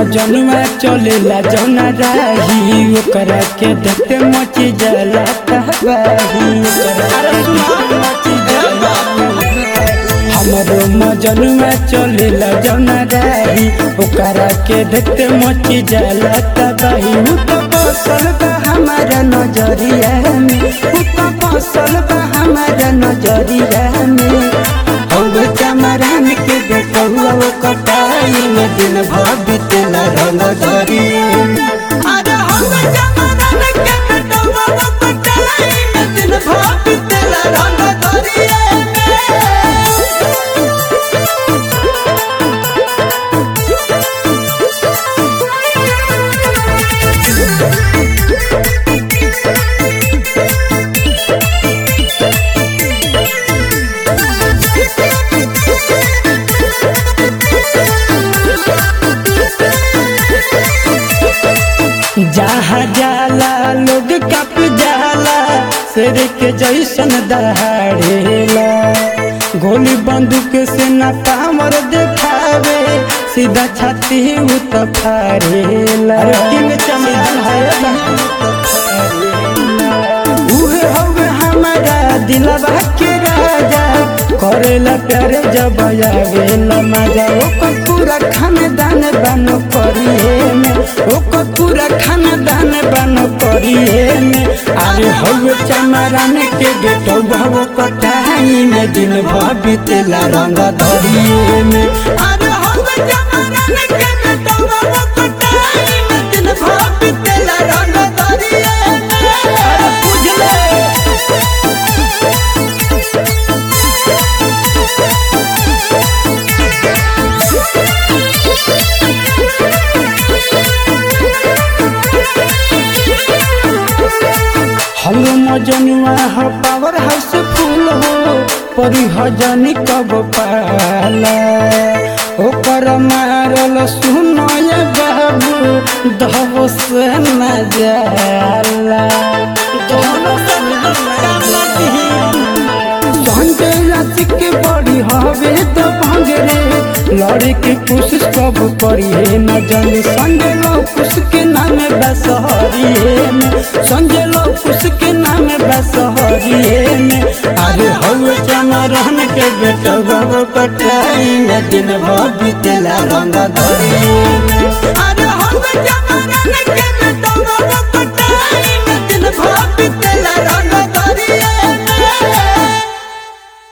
मजनुआ चलेला जौना राही ओकरा के देखते मची जाला तबाही ओकरा के देखते मची जाला हमरो मजनुआ चलेला जौना राही ओकरा के देखते मची जाला तबाही उ तो बसल बा हमारा नजरिया में उ तो बसल बा हमारा नजरिया में हौवे चमरान के देखौआ वो कटाई में दिन भर बीतेला रंग धरिए अरे हमें जमाना के बेटवा वो पटाई में दिन भर बीतेला रंग दरिए में जहाँ जाला लोग कप जाला शेर के जैसन दहाड़ेला गोली बंदूक से न पामर देखावे सीधा छाती उ तो फाड़ेला किंग चमन है उहे हवे हमारा दिलवा के राजा करेला प्यारे जब आवेला मजा ओकर पूरा खानदान बनो करिए में ओकर पूरा खानदान बनो करिए में अरे हवे चमरान के बेटो भव कटाई में दिन भर बीतेला रंग धरिए में अरे हमें जमाना के बेटवा वो पटाई में दिन भर बीतेला रंग दरिए में हलो मजनुआ हो पावर हाउस फूल हो परी हजनी कब पाला ओकर मारल सुनय बाबू दहब से न जाला संजय राशि के बड़ी हवे तो भंगरे लड़े के कोशिश कब करिए न जाने संजय लौकुश के नाम बसहरिए में संजय लौकुश के नाम बसहरिए में अरे हवे चमरन के बेटा बाबू कटाई में दिन भर बीतेला रंग धरिए में